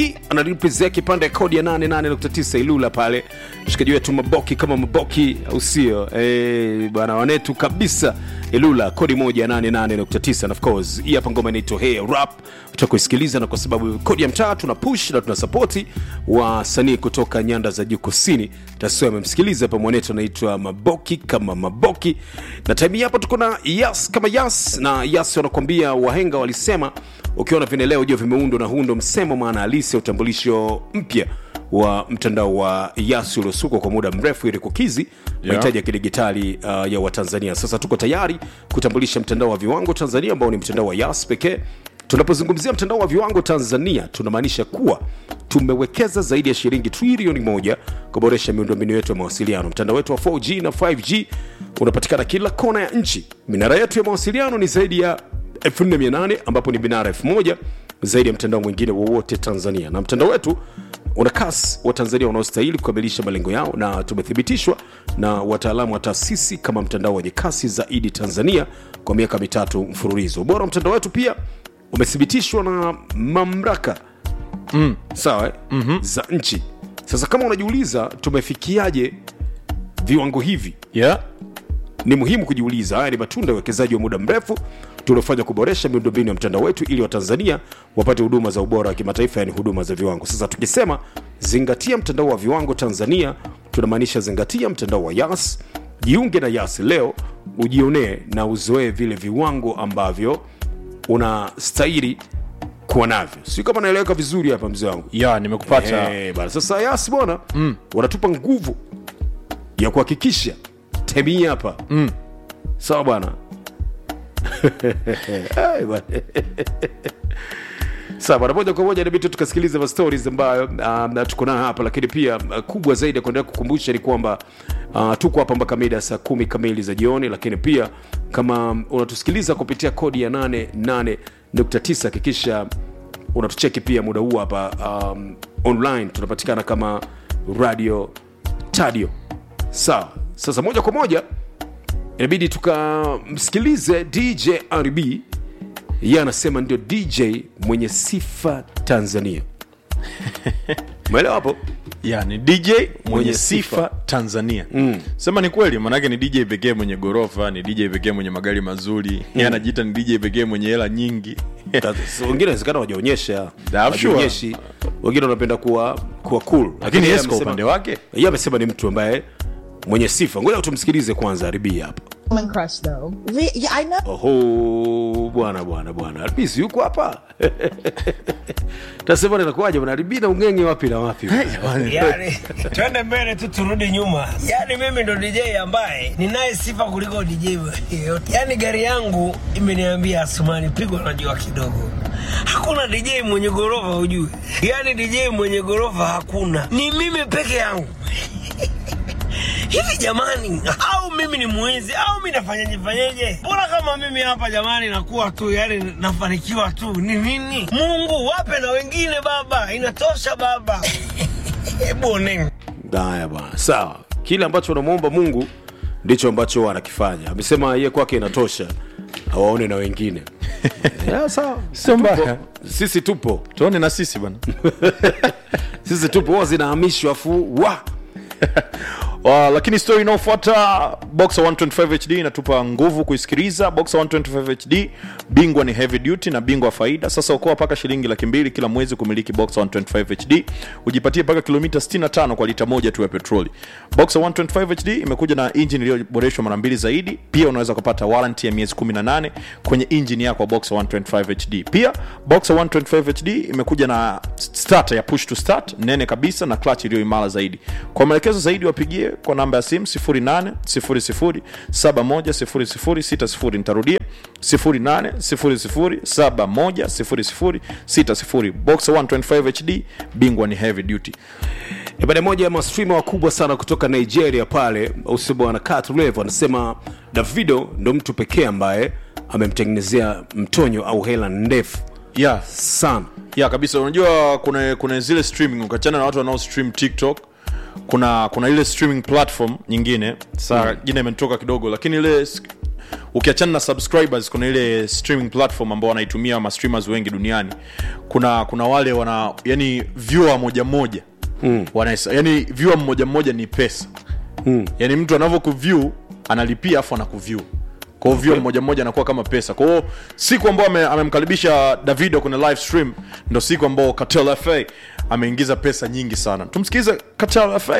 anaripizia kipande kodi ya 88.9 Ilula pale, mshikaji wetu Maboki kama Maboki, au sio? Eh, bwana wanetu kabisa Ilula, kodi moja ya 88.9 and of course hii hapa ngoma inaitwa Hey Rap, utakuisikiliza na kwa sababu kodi ya mtaa tuna push na tuna support wasanii kutoka nyanda za juu kusini. Tasio amemsikiliza hapa mwanetu anaitwa Maboki kama Maboki, na time hii hapa tuko na Yas kama Yas, na Yas wanakwambia wahenga walisema ukiona vineleo jua vimeundwa na hundo msemo maana halisi ya utambulisho mpya wa mtandao wa Yas uliosukwa kwa muda mrefu ili kukizi mahitaji ya kidigitali uh, ya Watanzania. Sasa tuko tayari kutambulisha mtandao wa viwango Tanzania ambao ni mtandao wa Yas pekee. Tunapozungumzia mtandao wa viwango Tanzania, tunamaanisha kuwa tumewekeza zaidi ya shilingi trilioni moja kuboresha miundombinu yetu ya mawasiliano. Mtandao wetu wa 4G na 5G unapatikana kila kona ya nchi. Minara yetu ya mawasiliano ni zaidi ya 4800 ambapo ni minara 1000 zaidi ya mtandao mwingine wowote Tanzania, na mtandao wetu una kasi wa Tanzania wanaostahili kukamilisha malengo yao, na tumethibitishwa na wataalamu wa taasisi kama mtandao wenye kasi zaidi Tanzania kwa miaka mitatu mfululizo. Ubora wa mtandao wetu pia umethibitishwa na mamlaka mm. sawa eh? mm-hmm. za nchi. Sasa kama unajiuliza tumefikiaje viwango hivi, yeah. ni muhimu kujiuliza. Haya ni matunda ya uwekezaji wa muda mrefu tuliofanya kuboresha miundombinu ya mtandao wetu ili Watanzania wapate huduma za ubora wa kimataifa, yani huduma za viwango. Sasa tukisema zingatia mtandao wa viwango Tanzania, tunamaanisha zingatia mtandao wa Yas. Jiunge na Yas leo ujionee na uzoee vile viwango ambavyo unastahili kuwa navyo. Sio kama naeleweka vizuri hapa, mzee wangu? yeah, nimekupata Eh, bana. Sasa Yas bwana mm. wanatupa nguvu ya kuhakikisha temi hapa mm. sawa bwana Ai, bwana. sawa bwana, moja kwa moja inabidi tu tukasikiliza ma stories ambayo um, na tuko nayo hapa, lakini pia uh, kubwa zaidi ya kuendelea kukumbusha ni kwamba uh, tuko hapa mpaka mida ya saa kumi kamili za jioni, lakini pia kama unatusikiliza kupitia kodi ya 88.9 hakikisha unatucheki pia muda huu hapa um, online tunapatikana kama radio tadio sawa sasa moja kwa moja inabidi tukamsikilize dj rb yeye anasema ndio dj mwenye sifa tanzania umeelewa hapo yeah, ni dj mwenye sifa tanzania mm. sema ni kweli manake ni dj pekee mwenye gorofa ni dj pekee mwenye magari mazuri mm. anajiita ni dj pekee mwenye hela nyingi Sasa, wengine inawezekana wajaonyesha Yeah, sure. wajaonyeshi wengine wanapenda kuwa kuwa cool lakini yeye yes kwa amesema- upande wake yeye amesema ni mtu ambaye mwenye sifa ngoja tumsikilize kwanza rb hapa woman crush though. Re- yeah, I know. oho bwana bwana bwana albisi yuko hapa tasema nakuaja bwana albi na ungenge wapi na wapi yani twende mbele tu turudi nyuma yani mimi ndo dj ambaye ninaye sifa kuliko dj yeyote yani gari yangu imeniambia asumani pigwa na jua kidogo hakuna dj mwenye gorofa ujue yani dj mwenye gorofa hakuna ni mimi peke yangu hivi jamani au mimi ni mwizi au mi nafanyaje fanyeje mbona kama mimi hapa jamani nakuwa tu yani nafanikiwa tu ni nini mungu wape na wengine baba inatosha baba hebu oneni haya bwana sawa kile ambacho unamwomba mungu ndicho ambacho anakifanya amesema ye kwake inatosha awaone na wengine yeah, sawa Sio mbaya. Tupo. sisi tupo tuone na sisi bwana sisi tupo huwa zinahamishwa afu wa Uh, lakini story inayofuata boxer 125 hd inatupa nguvu kuisikiliza boxer 125 hd bingwa ni heavy duty na bingwa wa faida sasa ukoa paka shilingi laki mbili kila mwezi kumiliki boxer 125 hd ujipatie paka kilomita 65 kwa lita moja tu ya petroli boxer 125 hd imekuja na injini iliyoboreshwa mara mbili zaidi pia unaweza kupata warranty ya miezi 18 kwenye injini yako ya boxer 125 hd pia boxer 125 hd imekuja na starter ya push to start nene kabisa na clutch iliyo imara zaidi kwa maelekezo zaidi wapigie kwa namba ya simu 0800710060 nitarudia 0800710060 boxer 125 hd bingwa ni heavy duty E, baada moja ya mastreamer wakubwa sana kutoka nigeria pale ausi bwana katlev anasema davido ndo mtu pekee ambaye amemtengenezea mtonyo au hela ndefu yeah sana ya kabisa unajua kuna kuna zile streaming ukachana na watu wanao stream tiktok kuna kuna ile streaming platform nyingine saa mm. jina imetoka kidogo lakini ile s- ukiachana na subscribers kuna ile streaming platform ambao wanaitumia ma streamers wengi duniani kuna kuna wale wana yani viewer moja moja mm. Wanaesa, yani viewer mmoja mmoja ni pesa mm. yani mtu anavyokuview analipia afu anakuview kwa hiyo viewer mmoja mmoja anakuwa kama pesa kwa hiyo siku ambao ame- amemkaribisha davido kwenye live stream ndo siku ambao Cartel fa ameingiza pesa nyingi sana tumsikilize Cartel fa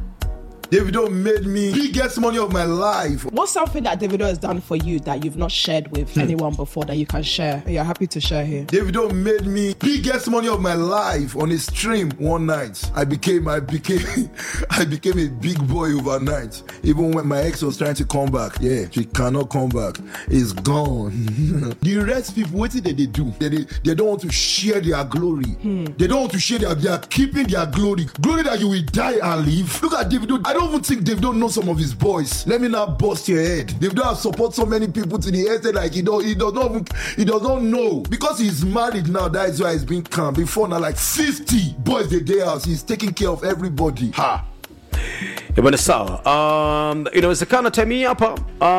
Davido made me biggest money of my life. What's something that Davido has done for you that you've not shared with anyone before that you can share? You're happy to share here. Davido made me biggest money of my life on a stream one night. I became I became I became a big boy overnight. Even when my ex was trying to come back, yeah, she cannot come back. It's gone. the rest people, what did they do? They, they, they don't want to share their glory. They don't want to share their. They are keeping their glory. Glory that you will die and live. Look at Davido. I don't even think Davido know some of his boys. Let me not bust your head. Davido has support so many people to the extent like he don't he does not even, he does not know because he's married now. That is why he's been calm. Before now, like fifty boys the day house. He's taking care of everybody. Ha. Eh, bwana sawa um, inawezekana time hii hapa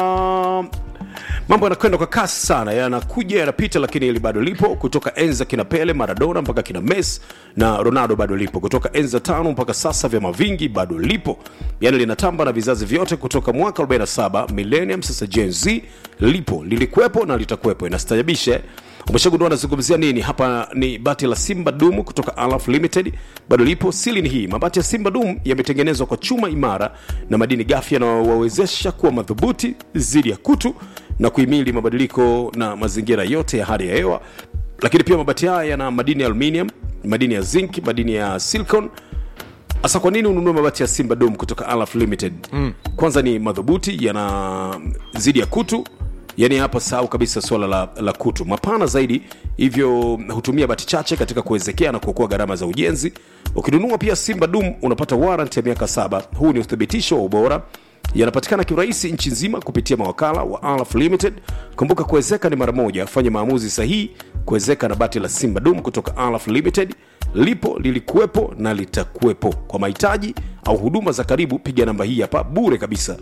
um, mambo yanakwenda kwa kasi sana yanakuja yanapita lakini ili bado lipo kutoka enza kina pele maradona mpaka kina mes na ronaldo bado lipo kutoka enza tano mpaka sasa vyama vingi bado lipo yani linatamba na vizazi vyote kutoka mwaka 47 millennium sasa gen z lipo lilikuwepo na litakuwepo inastajabisha eh? umeshagundua anazungumzia nini hapa ni bati la simba dumu kutoka alaf limited bado lipo sili ni hii mabati ya simba dumu yametengenezwa kwa chuma imara na madini gafi yanayowawezesha kuwa madhubuti dhidi ya kutu na kuhimili mabadiliko na mazingira yote ya hali ya hewa lakini pia mabati haya yana madini ya aluminium madini ya zinc madini ya silicon hasa kwa nini ununue mabati ya simba dom kutoka alaf limited mm. kwanza ni madhubuti yana zidi ya kutu yani hapa sahau kabisa swala la, la kutu mapana zaidi hivyo hutumia bati chache katika kuwezekea na kuokoa gharama za ujenzi ukinunua pia simba dum unapata warrant ya miaka saba huu ni uthibitisho wa ubora yanapatikana kirahisi nchi nzima kupitia mawakala wa alaf limited kumbuka kuwezeka ni mara moja fanya maamuzi sahihi kuwezeka na bati la simba dum kutoka alaf limited lipo lilikuwepo na litakuwepo kwa mahitaji au huduma za karibu piga namba hii hapa bure kabisa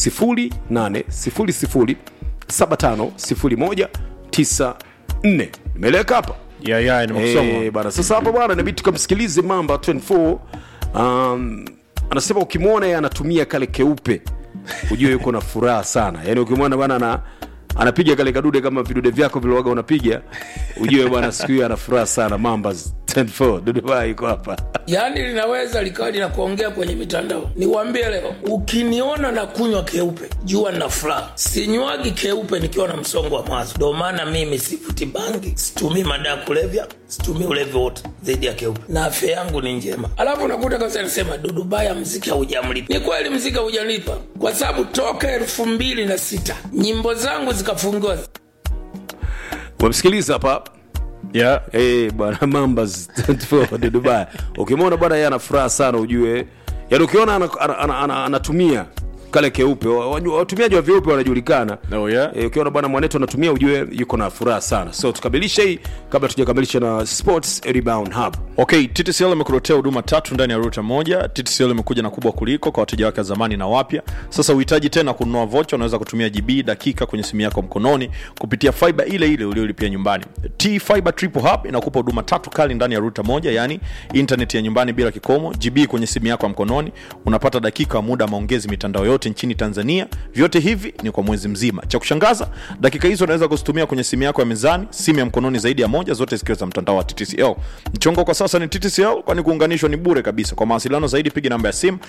800750194 imeeleweka hapa yeah, yeah, nimekusoma. Eh, bana sasa hapa bwana inabidi tukamsikilize mamba 24 um, anasema ukimwona yeye anatumia kale keupe ujue yuko na furaha sana yaani ukimwona bwana ana anapiga kale kadude kama vidude vyako vilowaga unapiga ujue bwana siku hiyo ana furaha sana mamba 24 duduba iko hapa yaani linaweza likawa linakuongea kwenye mitandao niwambie leo ukiniona na kunywa keupe jua na furaha sinywagi keupe nikiwa na msongo wa mawazo ndio maana mimi sifuti bangi situmii madaa kulevya situmii ulevi wote zaidi ya keupe na afya yangu ni njema alafu unakuta kabisa nasema dudubaya mziki haujamlipa ni kweli mziki haujalipa kwa sababu toka elfu mbili na sita nyimbo zangu zikafungiwa umemsikiliza hapa yeah. hey, bwana mambas 24 de dubai ukimwona bwana yeye ana furaha sana ujue yaani ukiona anatumia ana, ana, ana, anatumia kale keupe wa- wa- watumiaji wa vyeupe wanajulikana Oh, yeah. e, ukiona bwana mwanetu anatumia ujue yuko na furaha sana so tukamilishe hii kabla tujakamilisha na sports rebound hub okay ttcl imekuletea huduma tatu ndani ya ruta moja ttcl imekuja na kubwa kuliko kwa wateja wake wa zamani na wapya sasa uhitaji tena kununua vocha unaweza kutumia gb dakika kwenye simu yako mkononi kupitia fiba ile ile uliolipia nyumbani t fiber triple hub inakupa huduma tatu kali ndani ya ruta moja yani internet ya nyumbani bila kikomo gb kwenye simu yako ya mkononi unapata dakika wa muda wa maongezi mitandao yote nchini tanzania vyote hivi ni kwa mwezi mzima cha kushangaza dakika hizo unaweza kuzitumia kwenye simu yako ya mezani simu ya mkononi zaidi ya moja zote zikiwa za mtandao wa ttcl mchongo kwa sasa ni ttcl kwani kuunganishwa ni bure kabisa kwa mawasiliano zaidi piga namba ya simu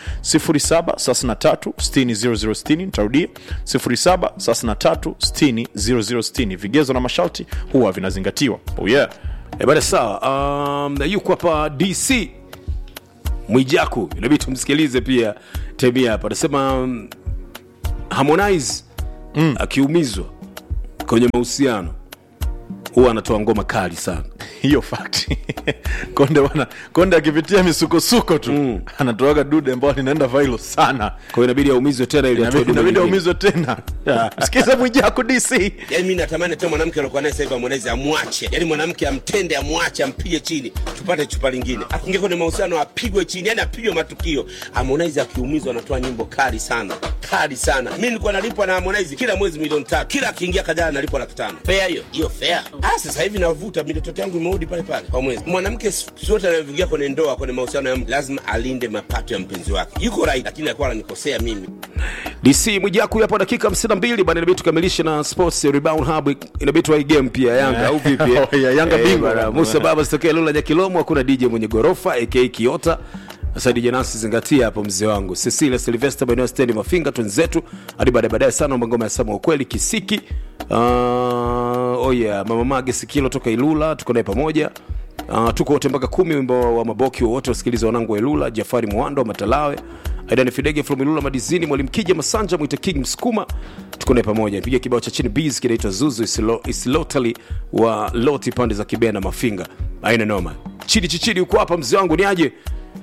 733 nitarudia 733 vigezo na masharti huwa vinazingatiwa oh yeah. e, bana sawa um, yuko hapa dc mwijaku inabidi tumsikilize pia temia hapa anasema um, harmonize mm. akiumizwa kwenye mahusiano huwa anatoa ngoma kali sana hiyo fact konde bwana konde akipitia misukosuko tu mm. anatoaga dude ambao linaenda vailo sana kwa hiyo inabidi aumizwe tena ili atoe Inabidi- dume inabidi lingine. aumizwe tena sikiza mwijako dc yaani mi natamani hata mwanamke aliokuwa naye sasa hivi amwonezi amwache yaani mwanamke amtende amwache ampige chini tupate chupa lingine akiingia kwenye mahusiano apigwe chini yaani apigwe matukio harmonize akiumizwa anatoa nyimbo kali sana kali sana mi nilikuwa nalipwa na harmonize kila mwezi milioni tatu kila akiingia kajana nalipwa laki tano fea hiyo hiyo fea ah sasa hivi navuta militoto yangu imerudi pale pale kwa mwezi mwanamke siku zote anavyoingia kwenye ndoa kwenye mahusiano ya mtu lazima alinde mapato ya mpenzi wake yuko right lakini alikuwa ananikosea mimi dc mwijaku hapo dakika 52 bana inabidi tukamilishe na sports rebound hub inabidi tuwai game pia yanga au vipi eh? Oh, yeah, Yanga Eh, bingwa. bana, musa baba sitokee lola nyakilomo hakuna dj mwenye gorofa aka kiota sasa dj nasi zingatia hapo mzee wangu cecilia silvester maeneo stendi mafinga twenzetu hadi baadaye baadaye sana mangoma ya sama ukweli kisiki uh, oh yeah mama mage sikilo toka ilula tuko naye pamoja Uh, tuko wote mpaka kumi wimbo wa maboki wowote wasikiliza wanangu wa ilula jafari mwando wa matalawe aidan fidege from ilula madizini mwalimu kija masanja mwite king msukuma tuko naye pamoja piga kibao cha chini bs kinaitwa zuzu isilo, isilotali wa loti pande za kibena mafinga aina noma chidi chichidi uko hapa mzee wangu ni aje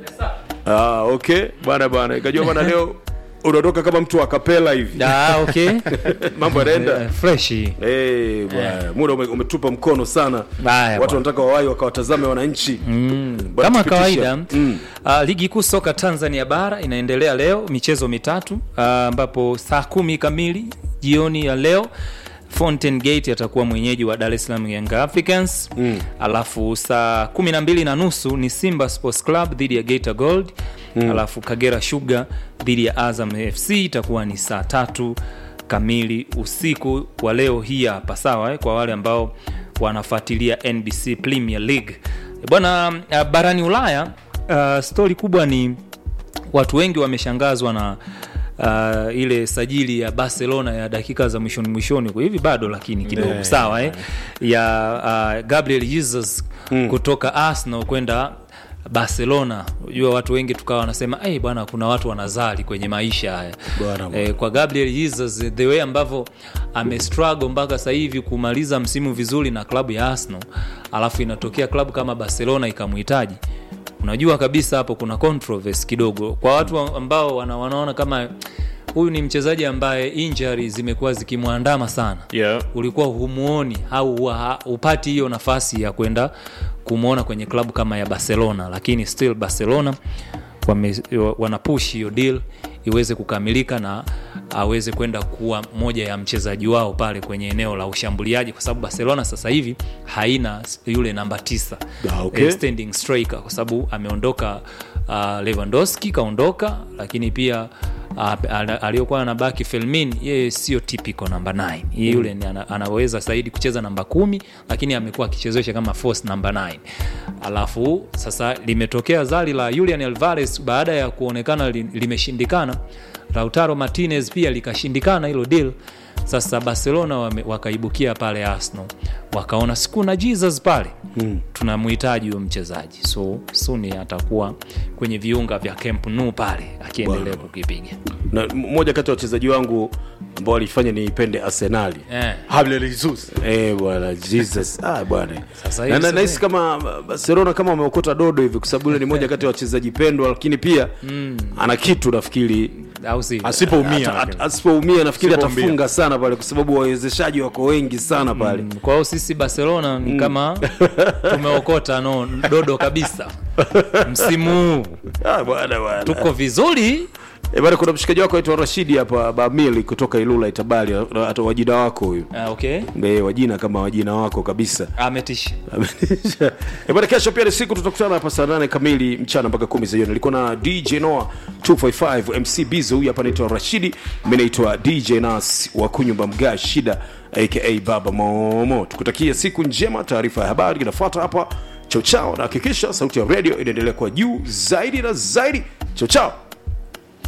ah, okay bwana bwana ikajua bwana leo unaondoka kama mtu wa kapela hivi Ah, okay. mambo yanaenda Eh, freshi Hey, bwana muda ume, umetupa mkono sana Haya, watu bwana. wanataka wawai wakawatazame wananchi mm. kama kawaida mm. uh, ligi kuu soka tanzania bara inaendelea leo michezo mitatu ah, ambapo uh, saa kumi kamili jioni ya leo fountain gate atakuwa mwenyeji wa dar es salaam young africans mm. alafu saa kumi na mbili na nusu ni simba sports club dhidi ya gator gold mm. alafu kagera sugar dhidi ya azam fc itakuwa ni saa tatu kamili usiku wa leo hii hapa sawa eh, kwa wale ambao wanafuatilia nbc premier league bwana uh, barani ulaya uh, stori kubwa ni watu wengi wameshangazwa na uh, ile sajili ya barcelona ya dakika za mwishoni mwishoni kwa hivi bado lakini kidogo Yeah. sawa eh, ya uh, gabriel jesus mm. kutoka arsenal kwenda barcelona unajua watu wengi tukawa wanasema hey, bwana kuna watu wanazali kwenye maisha haya Bwana, bwana. eh, kwa gabriel jesus the way ambavyo amestruggle mpaka sasa hivi kumaliza msimu vizuri na klabu ya arsenal alafu inatokea klabu kama barcelona ikamhitaji unajua kabisa hapo kuna controversy kidogo kwa watu ambao wana, wanaona kama huyu ni mchezaji ambaye injury zimekuwa zikimwandama sana Yeah. ulikuwa humuoni au huwa- upati hiyo nafasi ya kwenda kumwona kwenye klabu kama ya barcelona lakini still barcelona wame, wanapush hiyo deal iweze kukamilika na aweze kwenda kuwa moja ya mchezaji wao pale kwenye eneo la ushambuliaji kwa sababu barcelona sasa hivi haina yule namba tisa Ah, okay. eh, standing striker kwa sababu ameondoka uh, lewandowski kaondoka lakini pia uh, aliyokuwa anabaki felmin yeye sio typical namba 9 yeye yule ni ana, anaweza zaidi kucheza namba kumi lakini amekuwa akichezesha kama force namba 9 alafu sasa limetokea zali la julian alvarez baada ya kuonekana li, limeshindikana lautaro martinez pia likashindikana hilo deal sasa barcelona wame, wakaibukia pale arsenal wakaona sikuna jesus pale mm. tunamhitaji huyo mchezaji so suni atakuwa kwenye viunga vya camp nou pale akiendelea kukipiga na m- mmoja kati ya wachezaji wangu ambao walifanya niipende arsenali eh. Gabriel Jesus. Eh, bwana jesus ah, bwana Sasa Na- hivi na- sasa- nahisi kama barcelona kama wameokota dodo hivi kwa sababu yule ni moja kati ya wachezaji pendwa lakini pia ana kitu nafikiri au si asipoumia Ata- lakini. at- asipoumia nafikiri Asipoumia. atafunga sana pale kwa sababu wawezeshaji wako wengi sana pale Mm, kwa hiyo sisi barcelona ni kama tumeokota no dodo kabisa msimu huu ah, bwana bwana tuko vizuri Eh, bwana kuna mshikaji wako aitwa rashidi hapa bamili kutoka ilula itabali na- hata wajina wako huyu ah, okay Eh, wajina kama wajina wako kabisa ametisha Eh, bwana kesho pia ni siku tutakutana hapa saa nane kamili mchana mpaka kumi za jioni nilikuwa na dj noa 255 mc bizo huyu hapa naitwa rashidi mi naitwa dj nas wa kunyumba mga shida aka baba momo tukutakia siku njema taarifa ya habari inafuata hapa chao chao na hakikisha sauti ya radio inaendelea kwa juu zaidi na zaidi chao chao